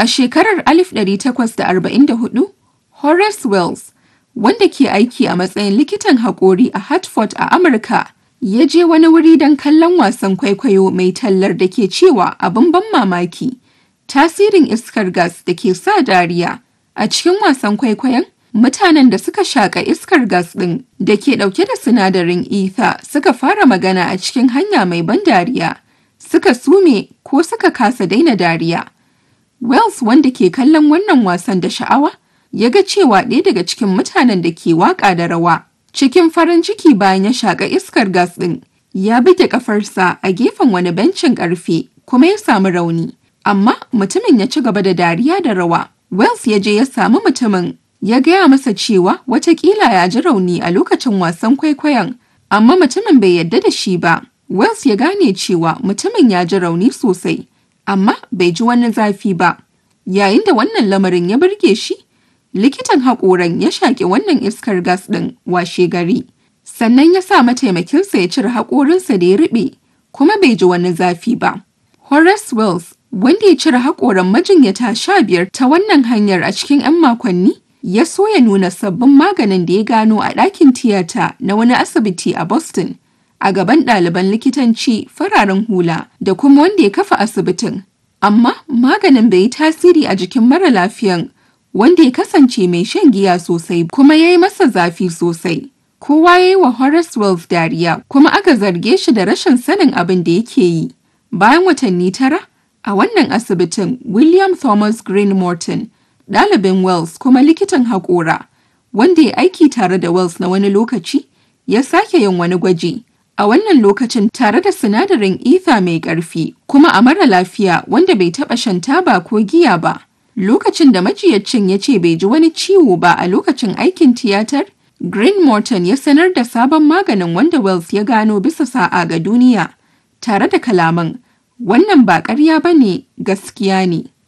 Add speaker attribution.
Speaker 1: A shekarar 1844, Horace Wells, wanda ke aiki a matsayin likitan haƙori a Hartford a Amurka, ya je wani wuri don kallon wasan kwaikwayo mai tallar da ke cewa abin ban mamaki, tasirin iskar gas da ke sa dariya. A cikin wasan kwaikwayon, mutanen da suka shaƙa iskar gas ɗin da ke ɗauke da sinadarin ether suka fara magana a cikin hanya mai ban dariya, suka sume ko suka kasa daina dariya. Wells wanda ke kallon wannan wasan da sha'awa, ya ga cewa ɗaya daga cikin mutanen da ke waƙa da rawa cikin farin ciki bayan ya shaƙa iskar gas ɗin ya buge ƙafarsa a gefen wani bencin ƙarfe kuma ya samu rauni amma mutumin ya ci gaba da dariya da rawa Wells ya je ya samu mutumin ya gaya masa cewa watakila ya ji rauni a lokacin wasan kwaikwayon amma mutumin bai yarda da shi ba Wells ya gane cewa mutumin ya ji rauni sosai amma bai ji wani zafi ba yayin da wannan lamarin ya burge shi likitan haƙoran ya shaƙi wannan iskar gas ɗin washe gari sannan ya sa mataimakinsa ya cire haƙorinsa da ya riɓe kuma bai ji wani zafi ba horace wells wanda ya cire haƙoran majinyata sha biyar ta wannan hanyar a cikin 'yan makonni ya so ya nuna sabbin maganin da ya gano a ɗakin tiyata na wani asibiti a boston a gaban ɗaliban likitanci fararen hula da kuma wanda ya kafa asibitin amma maganin bai yi tasiri a jikin mara lafiyan wanda ya kasance mai shan giya sosai kuma ya yi masa zafi sosai. Kowa ya yi wa Horace Wells dariya kuma aka zarge shi da rashin sanin abin da yake yi. Bayan watanni tara, a wannan asibitin William Thomas Green Morton, ɗalibin Wells kuma likitan haƙora, wanda ya aiki tare da Wells na wani lokaci, ya sake yin wani gwaji. A wannan lokacin tare da sinadarin ether mai ƙarfi kuma a mara lafiya wanda bai taɓa shan taba ko giya ba. Lokacin da majiyacin ya ce bai ji wani ciwo ba a lokacin aikin tiyatar, Green Morton ya sanar da sabon maganin wanda Wells ya gano bisa sa'a ga duniya, tare da kalaman, wannan ba ƙarya ba ne gaskiya ne.